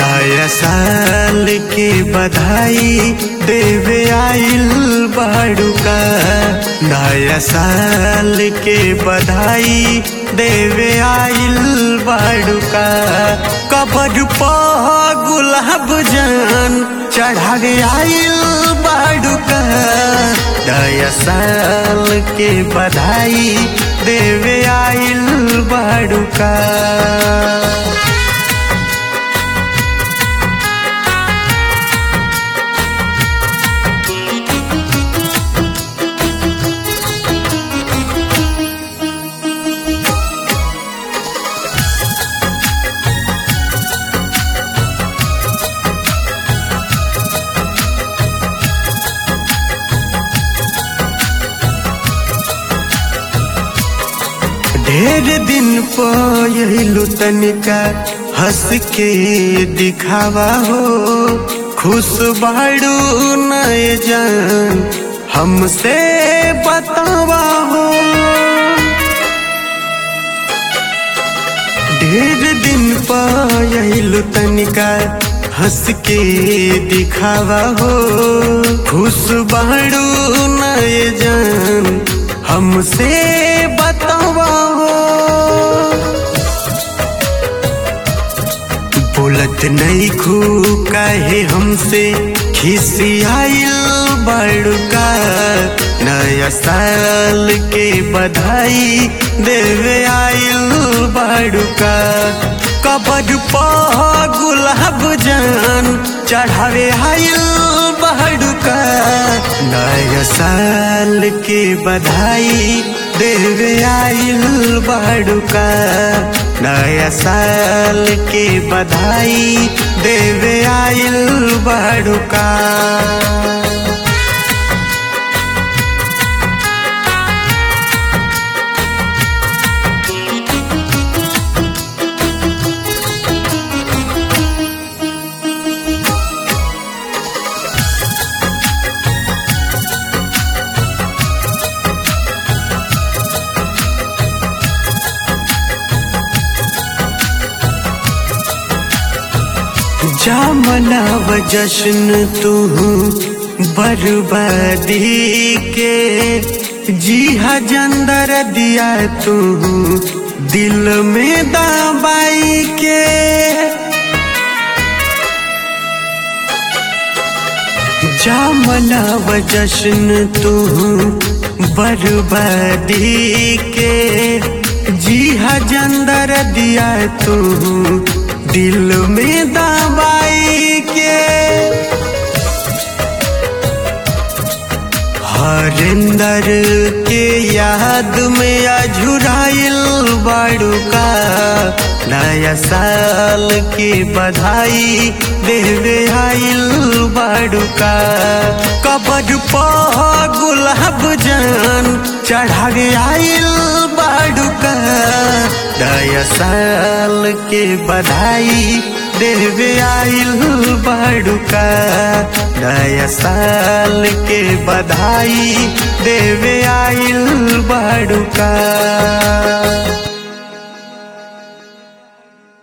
नया साल के बधाई देवे आइल बाड़ूका नया साल के बधाई देवे आइल बाड़ूका कबर पर गुलाब जान चढ़ावे आइल बाड़ूका नया साल के बधाई देवे आइल बाड़ूका ढेर दिन पहलू तनिका हंस के दिखावा हो खुश बाड़ू नए जान हमसे बतावा हो ढेर दिन पहलू तनिका हंस के दिखावा हो खुश बाड़ू नए जान हमसे बतावा हो बोलत नहीं खू काहे हमसे खिसियाइल बड़का नया साल के बधाई देवे आइल बड़का कबर पर गुलाब जान चढ़ावे आइल बड़का नया साल के बधाई देवे आइल बड़का नया साल के बधाई देवे आइल बड़का जा मनाव जश्न तू बर्बादी के जी हजंदर दिया तू दिल में दबाई के जा मनाव जश्न तू बर्बादी के जी हजंदर दिया तू दिल में दबाई के हरिंदर के याद में अझुराइल बाड़ूका नया साल के बधाई देवे आइल बाड़ूका कबर पर गुलाब जान चढ़ावे आइल बाड़ूका नया साल के बधाई देवे आइल बाड़ूका नया साल के बधाई देवे आइल बाड़ूका